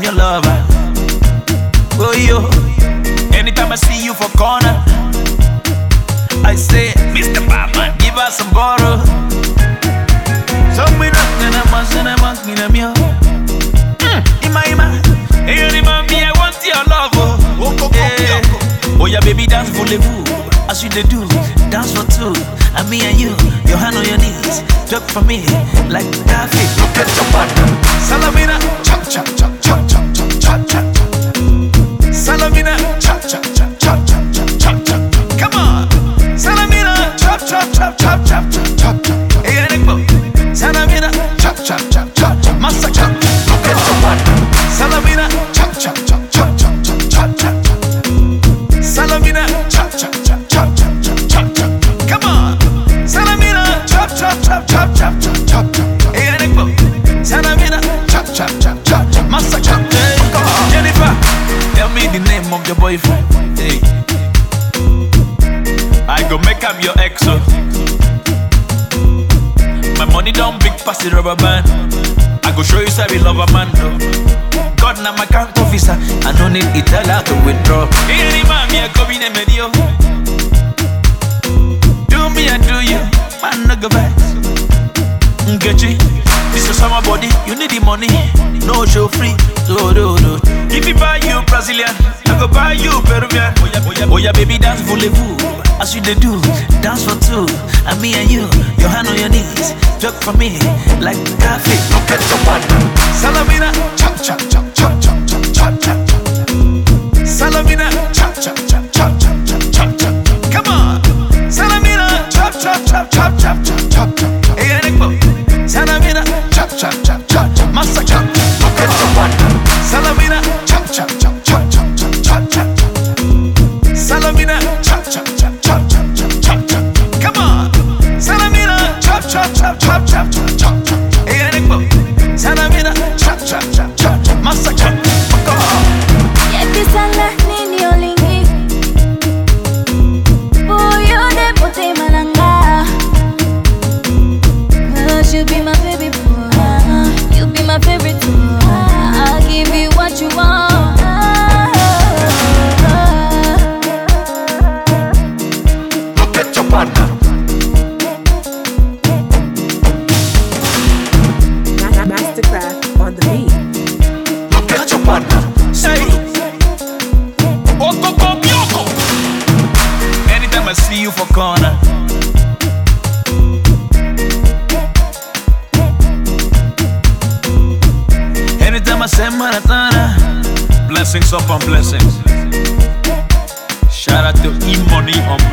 your lover. Oh yo, anytime I see you for corner, I say, Mr. Batman, give us some bottle. Some we rock and I'm a son, I'm a in a meal. Ima ima, hey you remind me I want your love. Oh, yeah. oh yeah, baby dance voulez-vous, as you they do, dance for two. And me and you, your hand on your knees, talk for me like coffee. Look at your partner. Salamina, chop chop chop chop chop chop chop chop. Salamina, chop chop chop chop chop chop chop chop. Come on, Salamina, chop chop chop chop chop chop chop chop. Hey, Enigma, Salamina, chop chop chop chop chop. Massa chop. Look at your partner. Salamina, chop chop chop chop chop chop chop chop. Salamina, chop chop chop chop chop chop chop chop. Come on, Salamina, chop chop chop chop chop chop chop chop. Hey, Enigma, Salamina, chop chop chop chop chop. Massa chop. Hey, Jennifer, tell me the name of your boyfriend. Hey, I go make him your ex. oh. My money don't big pass the rubber band. I go show you say we love a man though. God na my account officer. I no need Itala to withdraw. Any man me a go in a medio. Do me and do you, man no go back. Nkechi, this is summer body. You need the money, no show free. Do do do. If you buy you Brazilian, I go buy you Peruvian. Oh yeah, oh yeah, oh yeah, baby dance voulez-vous. As you they do, dance for two. And me and you, your hand on your knees, talk for me like coffee. Look at your partner. Salamina, chop chop chop chop chop chop chop chop. Salamina, chop chop chop chop chop chop chop chop. Come on, Salamina, chop chop chop chop chop chop chop chop. Hey, Enigma, Salamina, chop chop chop chop chop. Massa chop. Look at your partner. Salamina, chop chop chop chop chop chop chop chop. Salamina, chop chop chop chop chop chop chop chop. Come on, Salamina, chop chop chop chop chop chop chop chop. Hey, Enigma, Salamina, chop chop chop chop chop. Massa chop. Fuck off. Yekisala nini olingi Buyo de pote malanga Cause you be my baby boy You be my favorite boy I'll give you what you want Look at your partner. Ma- Mastercraft on the beat. Look at your partner. Say, Oko Bioko. Anytime I see you for corner. Anytime I say maratona. Blessings upon blessings. Shout out to E Money on